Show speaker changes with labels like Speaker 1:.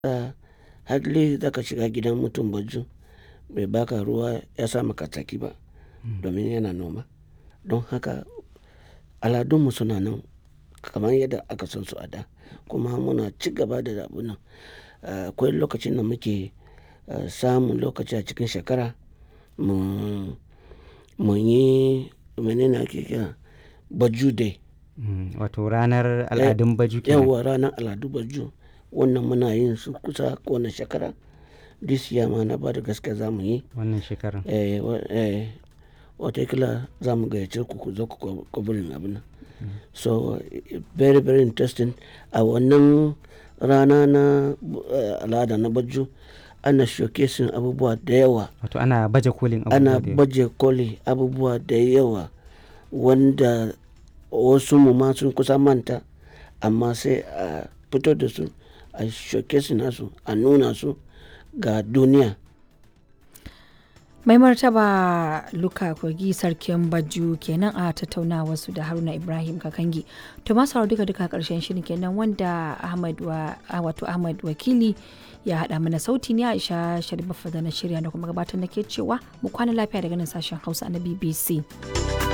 Speaker 1: a hardly za ka shiga gidan mutum baju bai baka ruwa ya sa maka tsaki ba domin yana noma. Don haka aladunmu suna nan kamar yadda aka san su a da kuma muna ci gaba da abun nan. Akwai lokacin da muke samun lokaci a cikin shekara mu, mu yi mene ne ake kira Baju Day.
Speaker 2: Wato ranar al'adun Baju kenan.
Speaker 1: Yauwa ranar al'adu Baju. Wannan muna yin su kusa kowane shekara. This year ma na bada gaskiya za mu yi.
Speaker 2: Wannan shekarar.
Speaker 1: Eh, eh, watakila za mu gayyace ku ku zo ku covering abun nan. So very very interesting. A wannan rana na al'ada na Baju ana showcasing abubuwa da yawa.
Speaker 2: Wato ana baje kolin abubuwa
Speaker 1: Ana
Speaker 2: da yawa.
Speaker 1: baje koli abubuwa da yawa wanda wasu mu ma sun kusa manta amma sai a fito da su a showcasing nasu a nuna su ga duniya.
Speaker 3: Mai martaba Luka Kogi sarkin Baju kenan a tattaunawar su da Haruna Ibrahim Kakangi. To masu sauraro duka duka karshen shirin kenan wanda Ahmad wa wato Ahmad Wakili ya haɗa mana sauti ne Aisha Sharif da na shirya da kuma gabatar nake cewa mu kwana lafiya daga nan sashen Hausa na BBC.